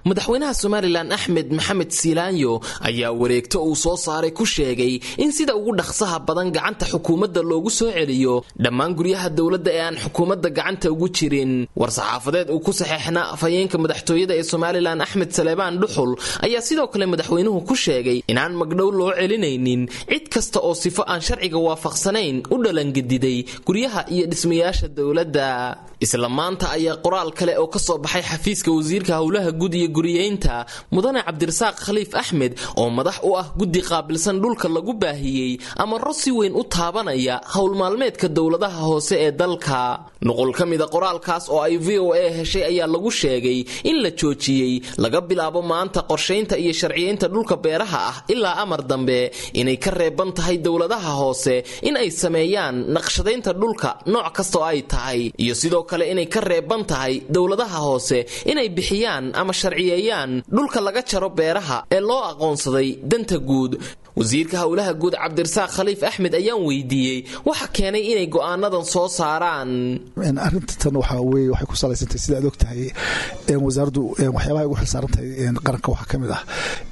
madaxweynaha somalilan axmed maxamed siilaanyo ayaa wareegto uu soo saaray ku sheegay in sida ugu dhaqsaha badan gacanta xukuumadda loogu soo celiyo dhammaan guryaha dowladda ee aan xukuumadda gacanta ugu jirin war-saxaafadeed uu ku saxeexnaa afhayeenka madaxtooyada ee somalilan axmed saleebaan dhuxul ayaa sidoo kale madaxweynuhu ku sheegay inaan magdhow loo celinaynin cid kasta oo sifo aan sharciga waafaqsanayn u dhalangediday guryaha iyo dhismayaasha dowladda isla maanta ayaa qoraal kale oo ka soo baxay xafiiska wasiirka howlaha guud iyo guriyeynta mudane cabdirasaaq khaliif axmed oo madax u ah guddi qaabilsan dhulka lagu baahiyey amaro si weyn u taabanaya howl maalmeedka dowladaha hoose ee dalka nuqul ka mida qoraalkaas oo ay v o a heshay ayaa lagu sheegay in la joojiyey laga bilaabo maanta qorshaynta iyo sharciyeynta dhulka beeraha ah ilaa amar dambe inay ka reeban tahay dowladaha hoose in ay sameeyaan naqshadaynta dhulka nooc kastoo ay tahay iyo sidoo kale inay ka reeban tahay dowladaha hoose inay bixiyaan ama sharciyeeyaan dhulka laga jaro beeraha ee loo aqoonsaday danta guud wasiirka howlaha guud cabdirasaaq khaliif axmed ayaan weydiiyey waxa keenay inay go'aanadan soo saaraan arinta tan waxaa weye waxay ku salaysantahay sida aad og tahay wasaaraddu waxyaabaha ugu xilsaarantahay qaranka waxaa ka mid ah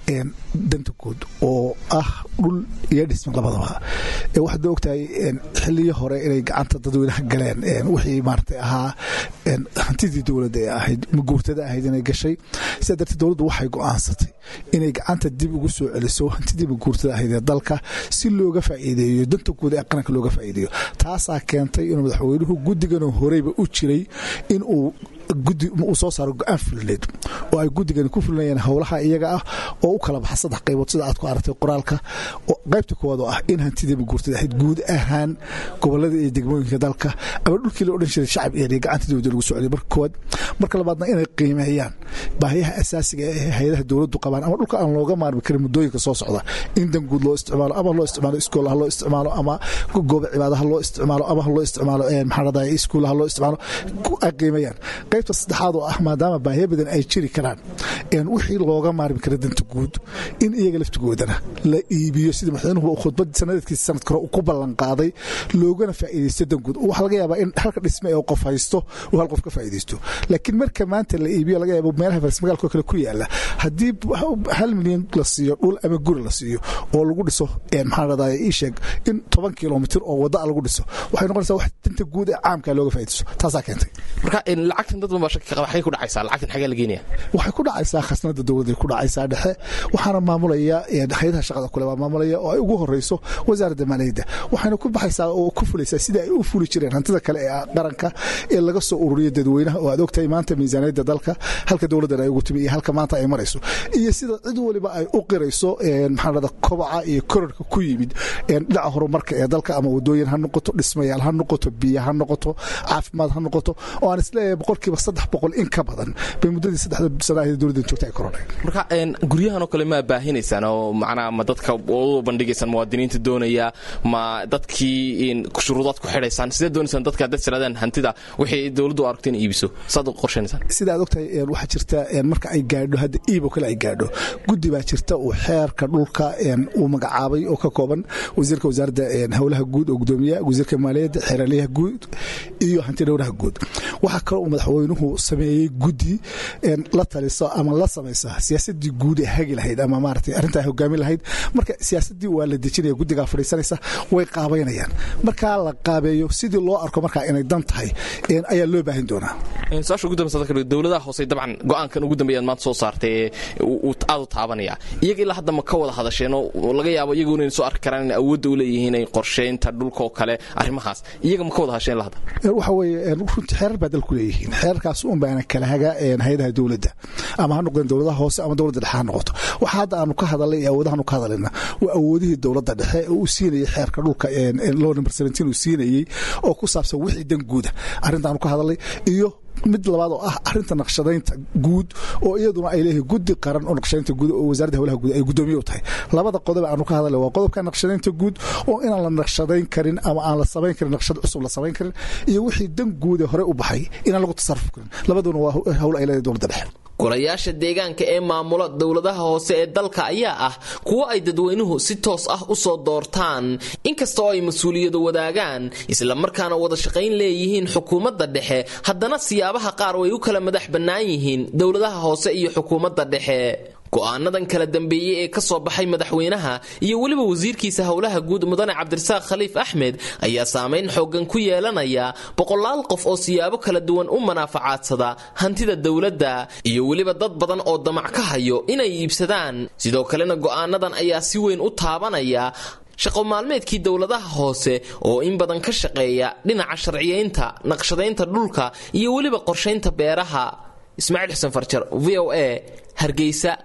danta guud oo ah dhul iyo dhisma labadaba waxaad og tahay xiliyo hore inay gacanta dadweynaha galeen wixii maarata ahaa hantidii dowladda ee ahayd maguurtada ahayd inay gashay sidaa darteed dowladdu waxay go'aansatay inay gacanta dib ugu soo celiso hantidii maguurtada ahayd ee dalka si looga faa'iideeyo danta guud ee qaranka looga faa'iideeyo taasaa keentay inuu madaxweynuhu guddiganoo horeyba u jiray inuu gudi uu soo saaro go-aan fulineed oo ay guddigani ku fulinayaan howlaha iyaga ah oo u kala baxa saddex qaybood sida aad ku aragtay qoraalka qaybta koowaad oo ah in hantidii maguurtada ahayd guud ahaan gobolada iyo degmooyinka dalka ama dhulkii la odhan jiray shacab eeriya gacanta dowladda lagu soo celiyo marka koowaad marka labaadna inay qiimeeyaan baahiyaha asaasiga ee hay-adaha dowladdu qabaan ama dhulka aan looga maarmi karin muddooyinka soo socda in dan guud loo isticmaalo ama loo isticmaalo iskoolaha loo isticmaalo ama gooba cibaadaha loo isticmaalo ama loo isticmaalo maxaa dhahday iskuulaha loo isticmaalo ay qiimeeyaan qaybta saddexaad oo ah maadaama baahiya badan ay jiri karaan wixii looga maarmi kara danta guud in iyaga laftigoodana la iibiyo sida madaxweynuhu khudbad sanadeedkiisa sanadka hore ku ballanqaaday loogana faa'iidaysto dan guud waxaa laga yaabaa in halka dhisme ee qof haysto uu hal qof ka faa'iidaysto laakiin marka maanta la iibiyo laga yaabo meelaha faris magaalka kale ku yaala haddii hal milyan la siiyo dhul ama guri la siiyo oo lagu dhiso maxaa dhahday ii sheeg in toban kilomitir oo wadda lagu dhiso waxay noqonaysaa wax danta guud ee caamka looga faa'iidaysto taasaa keentay marka lacagtan dad waxay ku dhacaysaa lacagtan xagee la geenaya waxay ku dhacaysaa khasnada dowladday ku dhacaysaa dhexe waxaana maamulaya hay-adaha shaqada kule baa maamulaya oo ay ugu horeyso wasaaradda maaliyadda waxayna ku baxaysaa oo ku fulaysaa sida ay u fuli jireen hantida kale ee qaranka ee laga soo ururiyo dadweynaha oo aad ogtahay maanta miisaaniyadda dalka halka dowladdan ay ugu timi iyo halka maanta ay marayso iyo sida cid waliba ay u qirayso maxaa dhada kobaca iyo korarka ku yimid dhinaca horumarka ee dalka ama wadooyin ha noqoto dhismayaal ha noqoto biyo ha noqoto caafimaad ha noqoto oo aan isleeyahay boqolkiiba saddex boqol in ka badan bay muddadii saddexda sana ahayd dowladdan joogta ay korodhay marka guryahan oo kale ma baahinaysaan oo macnaha ma dadka u bandhigaysaan muwaadiniinta doonaya ma dadkii shuruudaad ku xidhaysaan sidee doonaysaan dadka haddaad tiraadaan hantida wixii dowladdu aragto in iibiso saad u qorshaynaysaan sida aad ogtahay waxaa jirta marka ay gaadho hadda iib oo kale ay gaadho guddi baa jirta uu xeerka dhulka uu magacaabay oo ka kooban wasiirka wasaaradda howlaha guud oo gudoomiya wasiirka maaliyadda xeeraliyaha guud iyo hanti dhowraha guud waxaa kaloo uu madaxweynuhu sameeyey guddi la taliso ama la samaysa siyaasadii guud ee hagi lahayd ama maarata arrintaa hogaamin lahayd marka siyaasadii waa la dejinaya guddigaa fadhiisanaysa way qaabaynayaan markaa la qaabeeyo sidii loo arko markaa inay dan tahay ayaa loo baahin doonaa su-aasha ugu dambaysa dowladaha hoose dabcan go-aankan ugu dambeeyaad maanta soo saartay aad u taabanaya iyaga ilaa hadda ma ka wada hadasheen oo laga yaabo iyagu inay soo arki karaan inay awoodda u leeyihiin ay qorsheynta dhulka oo kale arrimahaas iyaga ma ka wada hadasheen ilaa hadda waxa weeye runtii xeerar baa dalku leeyihiin xeerarkaas un baana kala haga hay-adaha dowladda ama ha noqdeen dowladaha hoose ama dowladda dhexe ha noqoto waxa hadda aanu ka hadalnay iyo awoodahaanu ka hadlayna waa awoodihii dowladda dhexe oo uu siinayay xeerka dhulka law number seventeen uu siinayey oo ku saabsan wixii dan guuda arrintaanu ka hadalnay iyo mid labaad oo ah arinta naqshadaynta guud oo iyaduna ay leeyihiin guddi qaran oo naqshadaynta guud oo wasaaradda howlaha guud ay guddoomiye u tahay labada qodob aanu ka hadalay waa qodobka naqshadaynta guud oo inaan la naqshadayn karin ama aan la samayn karin naqshad cusub la samayn karin iyo wixii dan guud ee hore u baxay inaan lagu tasarruf karin labaduna waa howl ay leedahay dowladda dhexe golayaasha deegaanka ee maamula dowladaha hoose ee dalka ayaa ah kuwo ay dadweynuhu si toos ah u soo doortaan inkasta oo ay mas-uuliyadu wadaagaan islamarkaana wada shaqayn leeyihiin xukuumadda dhexe haddana siyaabaha qaar way u kala madax bannaan yihiin dowladaha hoose iyo xukuumadda dhexe go'aanadan kala dambeeyey ee ka soo baxay madaxweynaha iyo weliba wasiirkiisa howlaha guud mudane cabdirasaaq khaliif axmed ayaa saamayn xooggan ku yeelanaya boqolaal qof oo siyaabo kala duwan u manaafacadsada hantida dowladda iyo weliba dad badan oo damac ka hayo inay iibsadaan sidoo kalena go'aanadan ayaa si weyn u taabanaya shaqo maalmeedkii dowladaha hoose oo in badan ka shaqeeya dhinaca sharciyaynta naqshadaynta dhulka iyo weliba qorshaynta beeraha ismaaciil xuseen farjar v o a hargeysa